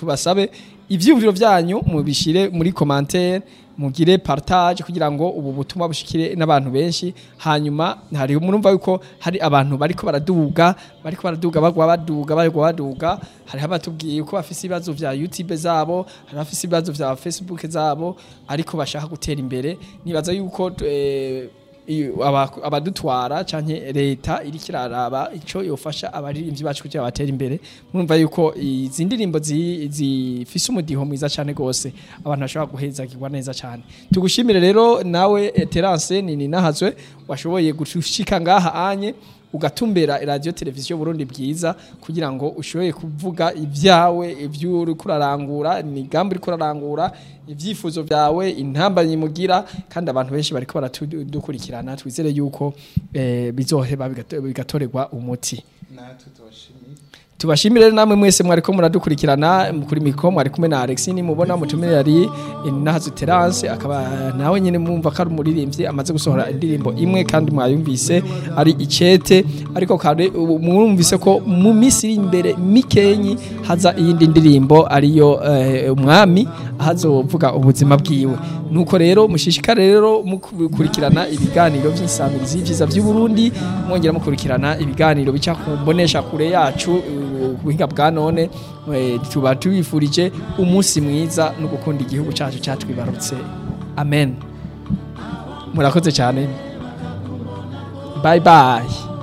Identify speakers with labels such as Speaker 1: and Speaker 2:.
Speaker 1: tubasabe ivyiyumviro vyanyu mubishire muri commentaire mugire partage kugira ngo ubu butumwa bushikire n'abantu benshi hanyuma hari murumva yuko hari abantu bariko baraduga bariko baraduga bagwa baduga bagwa baduga hari abatubwiye ko bafise ibibazo vya YouTube zabo hari bafise ibibazo vya Facebook zabo ariko bashaka gutera imbere nibaza yuko eh, iyo aba- abadutwara canke leta iriko iraraba ico yofasha abaririmbyi bacu kugira batere imbere murumva yuko izi ndirimbo zi- zifise umudiho mwiza cane gose abantu bashobora guhezagirwa neza cane tugushimire rero nawe eh, Terence nini nahazwe washoboye gushika ngaha anye ugatumbera radio televiziyo Burundi bwiza kugira ngo ushoboye kuvuga ibyawe ibyo uri kurarangura imigambi uri kurarangura ibyifuzo byawe intambanyi mugira kandi abantu benshi bariko baratudukurikirana twizere yuko eh, bizoheba bigato- bigatorerwa umuti
Speaker 2: natwe tubashimiye
Speaker 1: tubashimire rero namwe mwese mwariko muradukurikirana kuri mikro mwari kumwe na Alex ni mubona mutumire yari Nahazu Terence akaba nawe nyene mumva ko ari umuririmbyi amaze gusohora indirimbo imwe kandi mwayumvise ari icete ariko kandi ubu mwumvise ko mu minsi iri imbere mikenyi haza iyindi ndirimbo ariyo eh, umwami ahazovuga ubuzima bwiwe nuko rero mushishikare rero mukurikirana ibiganiro by'isamirizi vyiza by'u Burundi mwongera mukurikirana ibiganiro bica ku mbonesha kure yacu uh, buhinga bwa none eh, tuba tubifurije umunsi mwiza no gukunda igihugu cyacu cyatwibarutse amen murakoze cyane bye bye